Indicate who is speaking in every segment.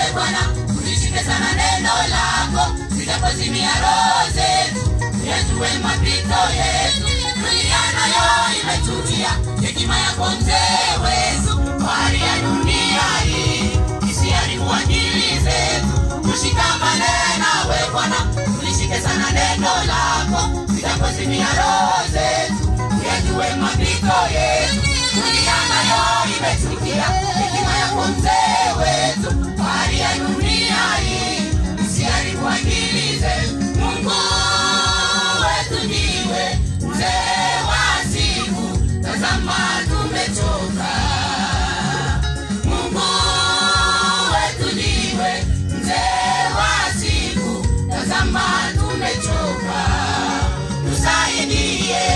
Speaker 1: Bwana, tulishike sana neno lako, zitapozimia roho zetu, yajue mapito yetu. Dunia nayo imetulia, hekima yako mzee wetu, fahari ya dunia hii isiharibu akili zetu. Tushikamane nawe Bwana, tulishike sana neno lako, zitapozimia roho zetu, yajue mapito yetu. Dunia nayo imetulia, hekima yako mzee wetu, fahari ya dunia hii isiharibu akili zetu. Mungu wetu ndiwe mzee wa siku, tazama tumechoka. Mungu wetu ndiwe mzee wa siku, tazama tumechoka. Tusaidie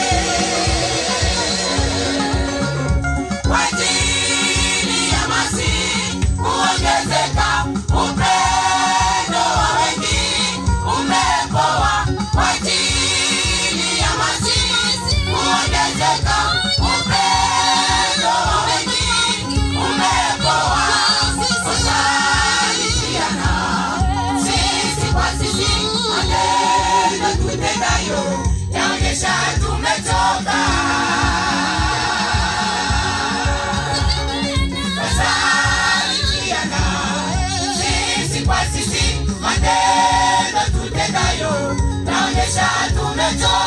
Speaker 1: kwa ajili ya masihi kuongezeka upendo wa wengi umepoa kwa ajili ya masihi kuongezeka upendo wa wengi umepoa kusaliana sisi kwa sisi matendo tutendayo yaonyesha tumechoka kusaliana sisi kwa sisi matendo tutendayo yaonyesha tumechoka